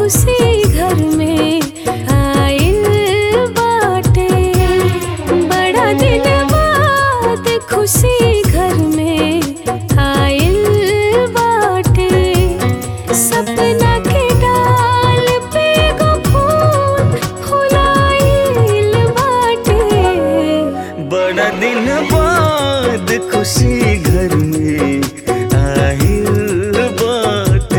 खुशी घर में आइल बाटे बड़ा दिन बाद खुशी घर में आइल बाटे सपना के डाल पे गो फूल फुलाइल बाटे बड़ा दिन बाद खुशी घर में आहिल बाटे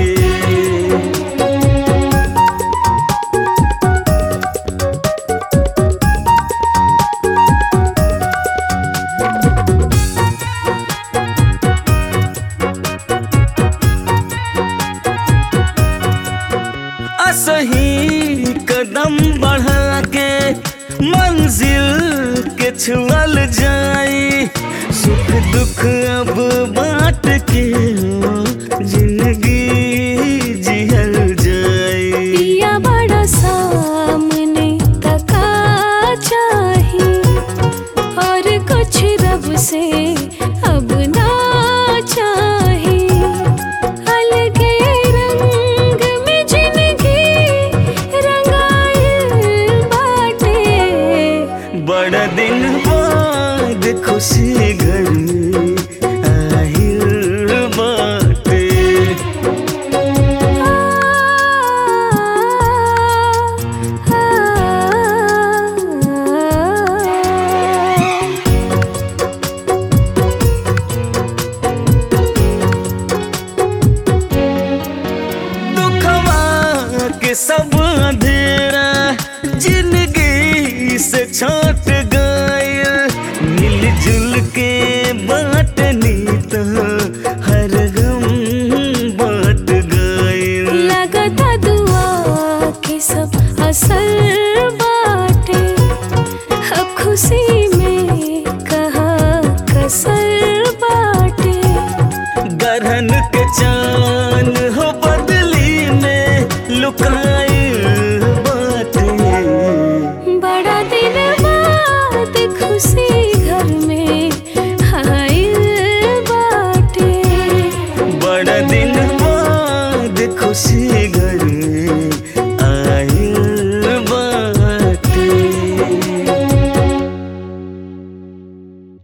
असही कदम बढ़ा के मंजिल के छुअल जाई सुख दुख अब बांट के जिंदगी जिहल जाई पिया बड़ा सामने तका चाही और कुछ रब से अब ना चाही अलगे रंग में जिंदगी रंगाइल बाटे बड़ा दिन बाद खुशी घर में आहिल बाटे दुखवा के सब अंधेरा जिंदगी से छाट